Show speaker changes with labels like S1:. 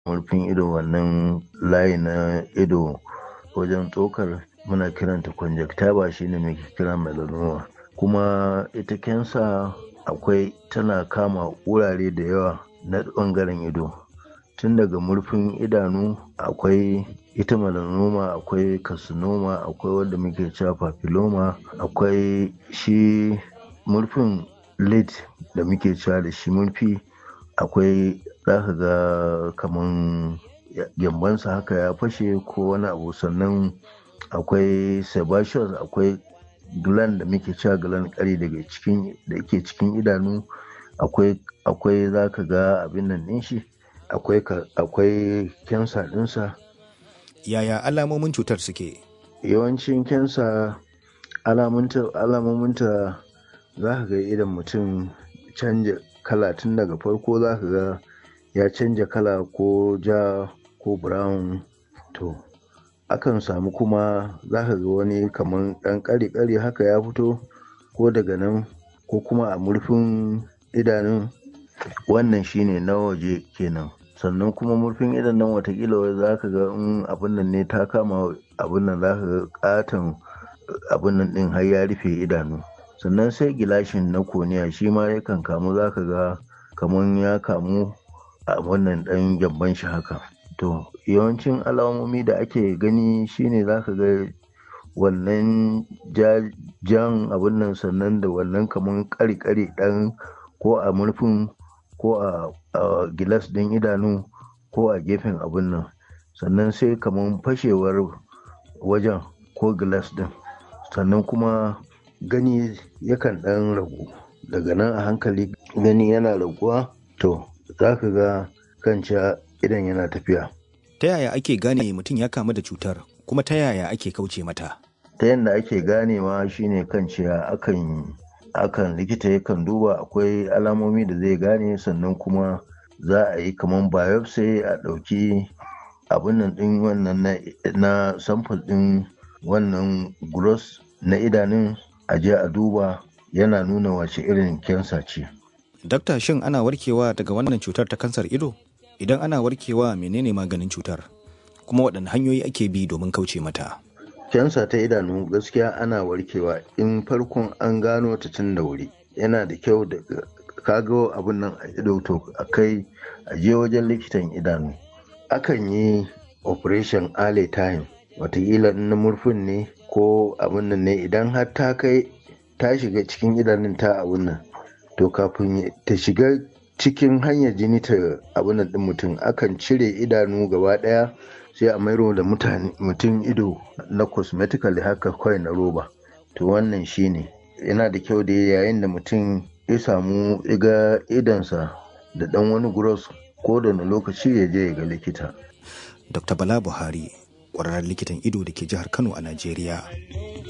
S1: murfin ido wannan layi na ido wajen tsokar muna kiranta conjunctiva shine muke kira melanoma kuma ita kensa akwai tana kama wurare da yawa na ɓangaren ido tun daga murfin idanu akwai ita melanoma akwai carcinoma akwai wanda muke cewa papilloma akwai shi murfin lid da muke cewa da shi murfi akwai za ka ga kaman gyambansa haka ya fashe ko wani abu sannan akwai sebaceous akwai gland da muke cewa gland kari daga cikin da ke cikin idanu akwai akwai za ka ga abin nan ɗin shi akwai akwai kensa ɗinsa
S2: yaya alamomin cutar suke
S1: yawancin kensa alamominta za ka ga idan mutum canja kala tun daga farko za ka ga ya canja kala ko ja ko brown to akan samu kuma za ka ga wani kamar ɗan ƙari-ƙari haka ya fito ko daga nan ko kuma a murfin idanun wannan shine na waje kenan sannan kuma murfin idan nan watakila za ka ga in abin nan ne ta kama abin nan za ka ga katon abin nan din har ya rufe idanu sannan sai gilashin na koniya shi ma yakan kamu za ka ga kamar ya kamu a wannan dan gyamban shi haka to yawancin alamomi da ake gani shine za ka ga wannan jan abin nan sannan da wannan kamar kari-kari dan ko a murfin ko a gilas ɗin idanu ko a gefen abin nan sannan sai kamar fashewar wajen ko gilas ɗin sannan kuma gani yakan ɗan ragu daga nan a hankali gani yana raguwa to za ka ga kanca idan yana tafiya
S2: ta yaya ake gane mutum ya kamu da cutar kuma ta yaya ake kauce mata
S1: ta yadda ake ganewa shine kanciya akan akan likita yakan duba akwai alamomi da zai gane sannan kuma za a yi kamar biopsy a ɗauki abin nan ɗin wannan na sample ɗin wannan gross na idanun a je a duba yana nuna wace irin kensa ce.
S2: Dakta shin ana warkewa daga wannan cutar ta kansar ido? Idan ana warkewa menene maganin cutar? Kuma waɗanne hanyoyi ake bi domin kauce mata?
S1: Kensa ta idanu gaskiya ana warkewa in farkon an gano ta tun da wuri. Yana da kyau da kago abin nan a ido to a kai a je wajen likitan idanu. Akan yi operation early time watakila na murfin ne ko abin nan ne idan har ta kai ta shiga cikin idanun ta abin nan to kafin ta shiga cikin hanyar jini ta abin nan din mutum akan cire idanu gaba daya sai a mairo da mutum ido na cosmetically haka kawai na roba to wannan shine yana da kyau da yayin da mutum ya samu iga idansa da dan wani gross ko da wani lokaci ya je ya ga likita
S2: dr bala buhari ƙwararren likitan ido da ke jihar kano a najeriya